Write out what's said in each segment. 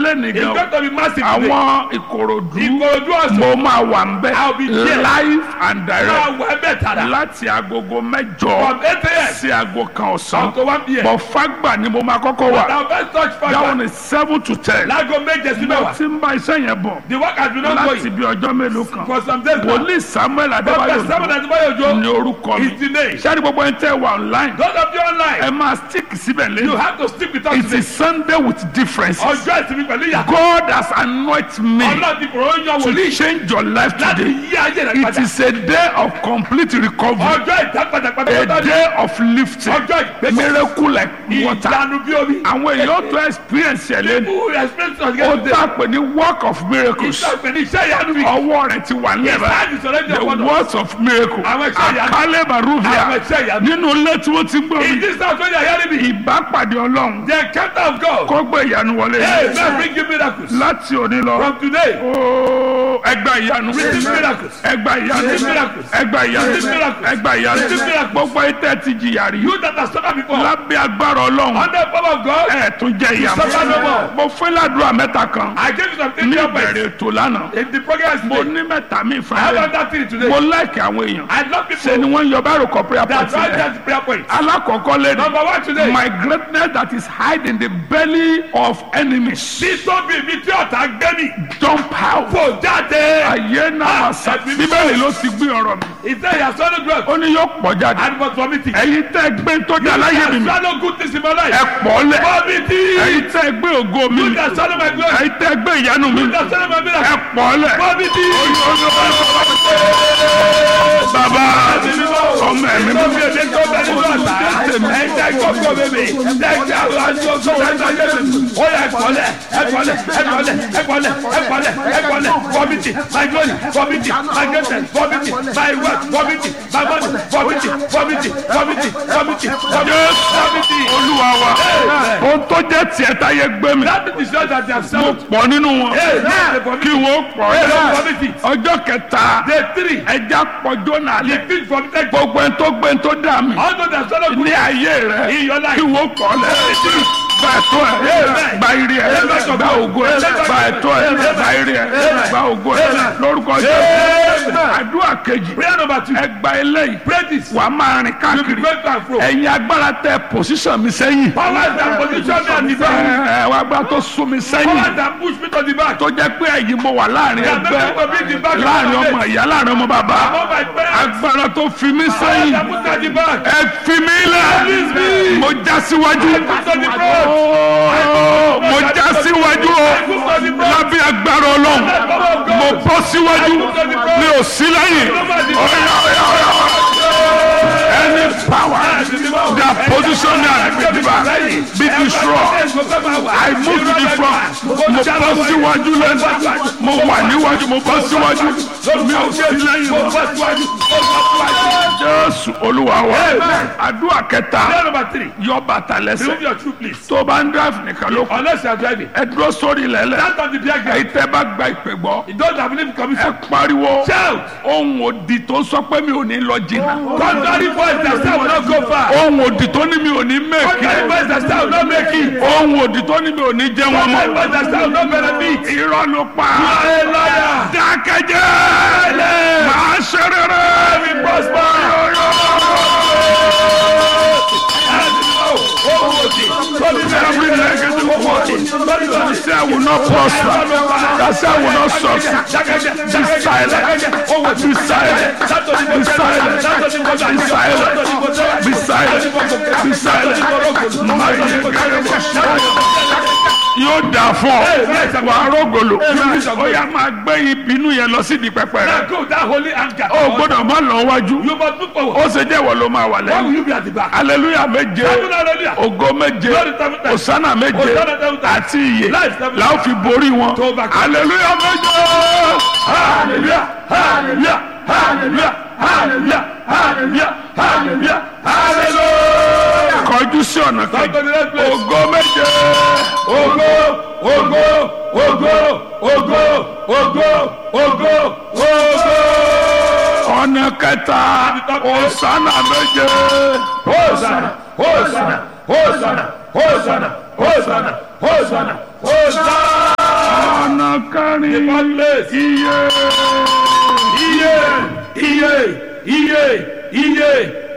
lẹ́nu It's gan going to be massive today. àwọn ìkòròdú Ìkòròdú ọ̀sán. mo máa wà ń bẹ I'll be there. live and direct Máa wọ ẹbẹ̀ tàdá. láti agogo mẹ́jọ From 8 a.m. sí aago kan ọ̀sán Up to 1 p.m. bọ̀ fágbà ni mo máa kọ́kọ́ wà Now first touch that fire. one is seven to ten Láago méje sí mo mẹ́wàá. ti ń bá iṣẹ́ yẹn bọ̀ The work has been láti ongoing bí ọjọ́ mélòó kan for some days now. wòlíì samuel Prophet adébáyò Samuel Adébáyò Òjó ní orúkọ mi is the name. sáré gbogbo ẹni tẹ́ wà online Those of you online, ẹ máa stick síbẹ̀ you lẹ́nu have to stick with us it today. is sunday with differences Ọjọ́ ìsinmi pẹ̀lú ìyàtọ̀. god has anointed me Ọlọ́run ti fòrò yan to wòlíì change your life láti today yí ayé rẹ̀ it padà. is a day of complete recovery Ọjọ́ ìdápadà a pátápátá ni. day of lifting Ọjọ́ ìgbésẹ̀. miracle like water Ìyanu bí omi. àwọn èèyàn tó experience ẹ̀ lẹ́nu Who experience us ó get today? dà pé ní work of miracles Ìṣàpè ní iṣẹ́ ìyanu mi. ọwọ́ rẹ̀ ti wà nílẹ̀ báyìí. Ìsáàdì sọ̀rọ̀ ẹ̀jẹ̀ the ọ̀pọ̀dọ̀. words of miracle Àwọn iṣẹ́ ìyanu. àkálẹ̀ baruvia Àwọn iṣẹ́ ìyanu. nínú ilé tí wọ́n ti gbọ́ In mi this house when you are hearing me, ìbápàdé ọlọ́run the encounter of God. kó gbé ìyanu wọlé Hey, man, bring you miracles. láti òní lọ From today, ooo ẹgbà ìyanu receive miracles. ẹgbà ìyanu Receive miracles. ẹgbà ìyanu Receive miracles. ẹgbà ìyanu Receive miracles. gbogbo ìtẹ́ ti jìyà rí You that have suffered before, lábẹ́ agbára ọlọ́run under the power of God, ẹ̀ tún jẹ́ ìyanu suffer no more. mo fẹ́ ládùúrà mẹ́ta kan I gave you some ní things to ìbẹ̀rẹ̀ ètò lánàá In the program mo today, ní mẹ́ta mi I have ìfẹ́ another thing today. mo láìkì àwọn èèyàn I love ṣe ni people wọ́n ń yọ báyìí kọ prayer that point write rẹ̀ down the prayer point. alákọ̀ọ́kọ́ lẹ́nu Number one today, my greatness that is hiding in the belly of enemies títóbi mi tí ọ̀tá gbé mi jump out kò jáde. ayé náà sá ẹ̀mí mímọ́. bíbélì ló ti gbé ọ̀rọ̀ mi Ìfẹ́ yà swallow drugs ó ní yóò pọ̀ jáde and was vomiting. ẹ̀yin tẹ́ gbé tó jà láyé mi You mi can swallow good things in my life. ẹ pọ̀ lẹ̀ Vomiting. ẹ̀yin tẹ́ gbé ògo mi You mi can swallow my glory. ẹ̀yin tẹ́ gbé ìyanu mi You can swallow my ẹ miracle. pọ̀ lẹ̀ Vomiting. bàbá ọmọ ẹ̀mí mi Tóbi èdè tó bẹ nínú ọ̀tá. Ẹ̀jẹ̀ gbogbo bèbè. Ẹ̀jẹ̀ àwọn aṣọ tó bẹ nínú ayé mi. Ó yẹ ẹ̀kọ́lẹ̀ ẹ̀kọ́lẹ̀ ẹ̀kọ́lẹ̀ ẹ̀kọ́lẹ̀ ẹ̀kọ́lẹ̀ ẹ̀kọ́lẹ̀ vomiting my glory vomiting my greatness vomiting my wealth vomiting my money vomiting vomiting vomiting vomiting Yes. vomiting. olúwa wa ohun tó jẹ́ tiẹ̀ táyé gbé mi That is the that they have mo sold. pọ̀ nínú wọn Hey, now they kí vomiting. wọ́n pọ̀ Hey, lẹ̀ they vomiting. ọjọ́ kẹta Day three. ẹja pọ̀jọ́ náà The lẹ̀ fish vomited. gbogbo ẹni tó gbé ẹni tó dà mí All those that swallow good ní ayé rẹ in your life. kí wọ́n pọ̀ lẹ̀ gba ẹ̀tọ́ ẹ̀ gba ire ẹ̀ gba ògo ẹ̀ gba ẹ̀tọ́ ẹ̀ gba ire ẹ̀ gba ògo ẹ̀ lórúkọ Jésù àdúrà kejì Prayer number two. ẹ gba eléyìí Pray this. wà á máa rìn káàkiri Going to and fro. ẹ̀yin agbára tẹ pòsíṣàn mi sẹ́yìn Powers that position me at the ẹ back. ẹ wà agbára tó sún mi sẹ́yìn Powers that push me to the back. tó jẹ́ pé ẹ̀yin mo wà láàrin That make ẹgbẹ́ me to be the back. láàrin ọmọ ìyá láàrin ọmọ bàbá Among my parents. agbára tó fi mí Powers sẹ́yìn that put me at the back. ẹ fi mí lẹ̀ mo já síwájú put to the front. Ooo, mo já síwájú o I put to the front. lábẹ́ agbára ọlọ́run Power of mo God. bọ́ síwájú mi ò sí lẹ́yìn ọ̀yà ọ̀yà ọ̀yà any power that position me at the back be destroyed. I move to the front. Mo bọ́ síwájú lẹ́nu. Mo wà níwájú. Mo bọ́ síwájú. Mi ò sí lẹ́yìn mọ́. Jésù Olúwa wa. Àdúrà kẹta Prayer number three. yọ bàtà Remove lẹ́sẹ̀. your shoe please. Tó o bá ń drive nìkan ló kù. Unless you are driving. Ẹ dúró sórí ilẹ̀lẹ̀. Stand on the beer Èyí ground. tẹ́ bá gba ìpè gbọ́. Those that believe in Ẹ commission. pariwo. Shout. Ohun òdì tó sọ pé mi ò ní lọ jìnnà. Contrary voice that say I will not go far. Ohun òdì tó ní mi ò ní Contrary mẹ́kì. voice that say I will not make it. Ohun òdì tó ní mi ò ní jẹ́ wọn Contrary mọ́. voice that say I will not benefit. Irọ́ ló pa. You are a liar. dákẹ́jẹ́ máa ṣe rere We prosper. every negative word say I will not prosper that say I will not succeed be silent be silent be silent be silent be silent be silent máa yẹ gẹ́gẹ́ bó ṣe yóò dà fún ọ wà á rògbòlò ó yá máa gbé ìbínú yẹn lọ sí di pẹpẹ rẹ Go that holy anger. ó gbọ́dọ̀ má lọ wájú You must move forward. ó ṣe jẹ́ ìwọ ló máa wà Why will lẹ́yìn you be at the back? aleluya méje Seven hallelujah. ògo méje Glory seven times. osana méje Hosanna seven times. àti iye Life seven la ó fi borí wọn To overcome. aleluya méje Hallelujah. Hallelujah. Hallelujah. Hallelujah. Hallelujah. Hallelujah. Hallelujah. kọjú sí ọ̀nà Come to kejì the next place. ògo méje Ogo, ogo, ogo, ogo, ogo, ogo, ogo. ọ̀nà kẹta osana méje Hosanna, Hosanna, Hosanna, Hosanna, Hosanna, Hosanna, Hosanna. ní The fourth place. iye Iye, iye, iye, iye,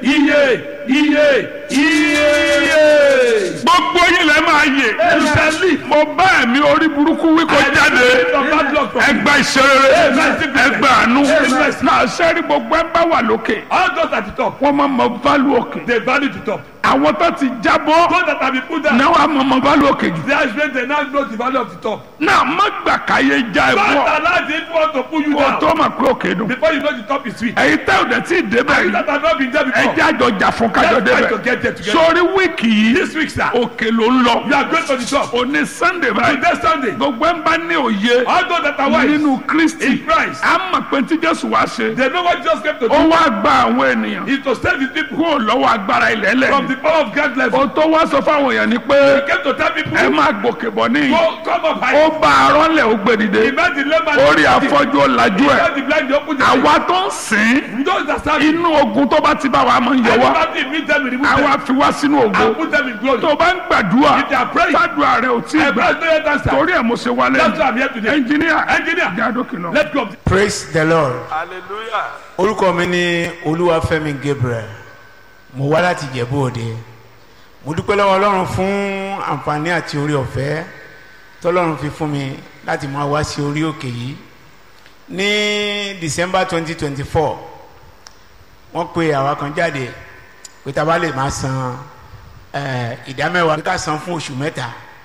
iye, iye, iye. gbogbo yìí lẹ máa yè You shall live. mo bá ẹ̀mí orí burúkú wí kó jáde ẹgbà ìṣeré ẹgbà àánú náà sẹ́rí gbogbo ẹ bá wà lókè All those at the top, wọ́n máa mọ válù òkè they value the top. àwọn tó ti jábọ́ Those that have been put down, náà wàá mọ mọ válù òkè jù they are expect they now know the value of the top. náà má gbà káyé já ẹ Don't bọ́ allow the evil one to pull you kó down tó mà pé òkè dùn before you know the top is sweet. ẹ̀yin tẹ́ ò dẹ̀ tí ì débẹ̀ You yìí that have not been there before, ẹjẹ́ àjọ jà fún kájọ let's try to débẹ̀ get there together. sórí wíìkì yìí This week, sir, òkè ló ń lọ you are going to the top. òní sunday báyìí Today, Sunday, gbogbo ẹ̀ ń bá ní òye all those that are wise nínú kristi in Christ, a mọ̀ pé tí jésù wá ṣe they know what Jesus came to ó do. wá gba àwọn ènìyàn Is to save his people kúrò lọ́wọ́ agbára ilẹ̀ from lẹ̀ the power of God level. ó tó wá sọ fáwọn èèyàn ni pé He came to tell people, ẹ máa gòkè bọ̀ níyì go, come up high. ó bá arọ́ lẹ̀ ó gbé dìde He made the layman orí afọ́jú ó lajú ẹ̀ He made the blind to open their eyes. àwa tó ń sìn Those that serve inú ogun tó bá ti bá wa máa ń yọ wá Everybody meet them, remove them, àwa fi wá sínú ògo and put them in glory. tó bá ń gbàdúrà If they are praying, gbàdúrà rẹ ò tí ì I gbà pray no yet answer. torí ẹ̀ mo ṣe wálé That's why I'm here today. ẹnjìníà Engineer, jádókè lọ. let's go. praise the lord Hallelujah. orúkọ mi ní olúwafẹ́mi gabriel mo wá láti ìjẹ̀bú òde mo dúpẹ́ lọ́wọ́ ọlọ́run fún àǹfààní àti orí ọ̀fẹ́ tọ́lọ́run fi fún mi láti máa wá sí orí òkè yìí ní december twenty twenty four wọ́n pe àwa kan jáde pé tá a bá lè máa san eh, ìdámẹ́wàá ká san fún oṣù mẹ́ta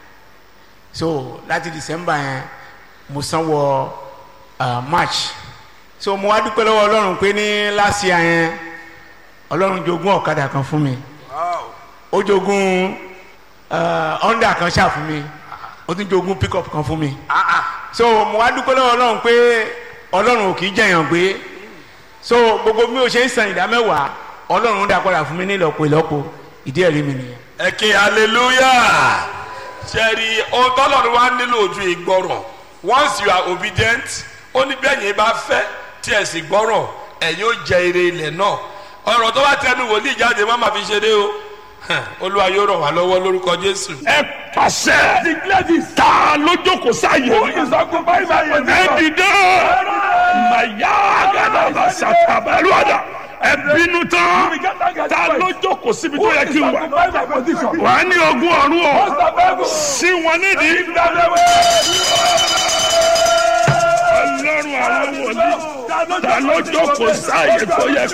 so láti december yẹn mo san wọ uh, march so mo wá dúpẹ́ lọ́wọ́ ọlọ́run pé ní last year yẹn ọlọ́run jogún ọ̀kadà kan fún mi ó jogún uh, honda kan ṣáà fún mi ó tún jogún pickup kan fún mi so mo wá dúpẹ́ lọ́wọ́ ọlọ́run pé ọlọ́run ò kì í jẹ̀yàn gbé so gbogbo mi ò ṣe ń san ìdá mẹ́wàá ọlọ́run ń dá padà fún mi ní ìlọ́po ìlọ́po ìdí ẹ̀rí mi nìyẹn. ẹ ké hallelujah ṣẹ́ẹ̀rì ohun tọ́lọ́run wá nílò ojú ìgbọràn once you are obedient ó ní bẹ́ẹ̀ yẹn bá fẹ́ tí ẹ̀ sì gbọ́ràn ẹ̀yin ó jẹ ire ilẹ̀ náà ọ̀rọ̀ tó bá tẹnu wòlíì jáde má má fi ṣeré o Hàn, olúwa yóò ràn wá lọ́wọ́ lórúkọ jésù. ẹ pàṣẹ Declare this. ta ló jókòó sáyé Who is occupying my ẹ position? dìde màyà àgàdàbà sàtàbàlúwàdà ẹ bínú tán ta ló jókòó síbi tó yẹ kí n wà Occupy my position. wà á ní ogún ọ̀run o Most of heaven. sí wọn nídìí Give them the way. ọlọ́run àwọn wòlíì ta ló jókòó sáyé tó yẹ